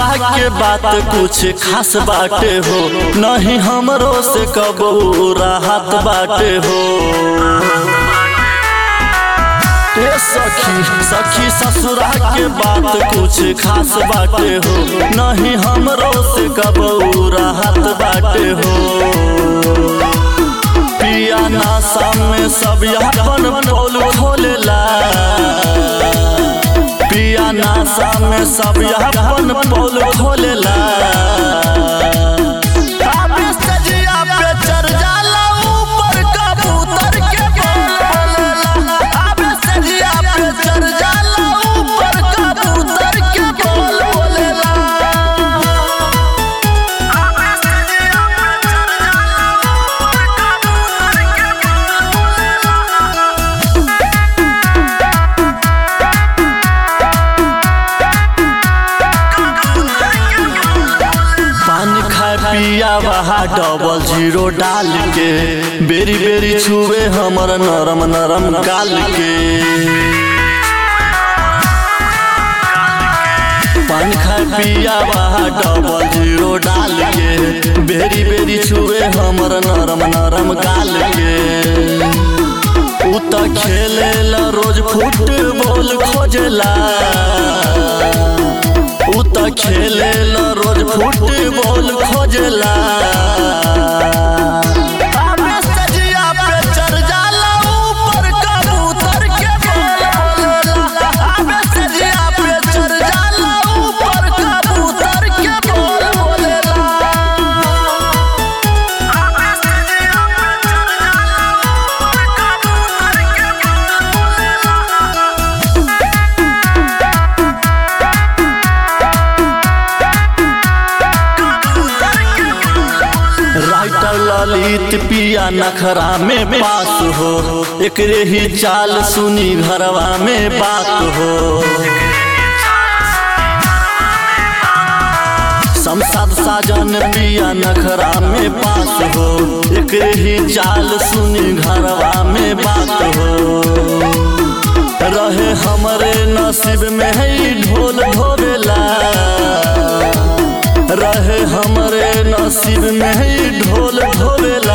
के बात कुछ खास बाटे हो नहीं हमरो से कबू राहत बाटे हो ए सखी सखी ससुरा के बात कुछ खास बाटे हो नहीं हमरो से कबू राहत बाटे हो पिया नासा में सब अपन पोल खोलेला पिया नासा में सब अपन पोल खोलेला आबे सजिया पे चढ़ जाला ऊपर कबूतर के बोलेला आबे सजिया पे चढ़ जाला ऊपर कबूतर के बोल बोलेला आबे सजिया पे चढ़ जाला ऊपर कबूतर के बोल बोलेला पान खा पिया वहा डबल जीरो डाल के बेरी बेरी छुए हमर नरम नरम गाल के पान खा पिया वहा डबल जीरो डाल के बेरी बेरी छुए हमर नरम नरम गाल के उ त खेलेला रोज फुटबॉल खोजेला उ त खेलेला रोज फुटबॉल खोजेला आबे सजिया पे चढ़ जाला ऊपर कबूतर के बोलेला आबे सजिया पे चढ़ जाला ऊपर कबूतर के बोल बोलेला आबे सजिया पे चढ़ जाला ऊपर कबूतर के बोल बोलेला राइटर ललित पिया नखरा में पास हो एकरे ही चाल सुनी घरवा में बात हो संसद साजन पिया नखरा में पास हो एकरे ही चाल सुनी घरवा में बात हो रहे हमरे नसीब में है ढोल ढोबेला रहे हमरे नसीब में ही ढोल ढोबेला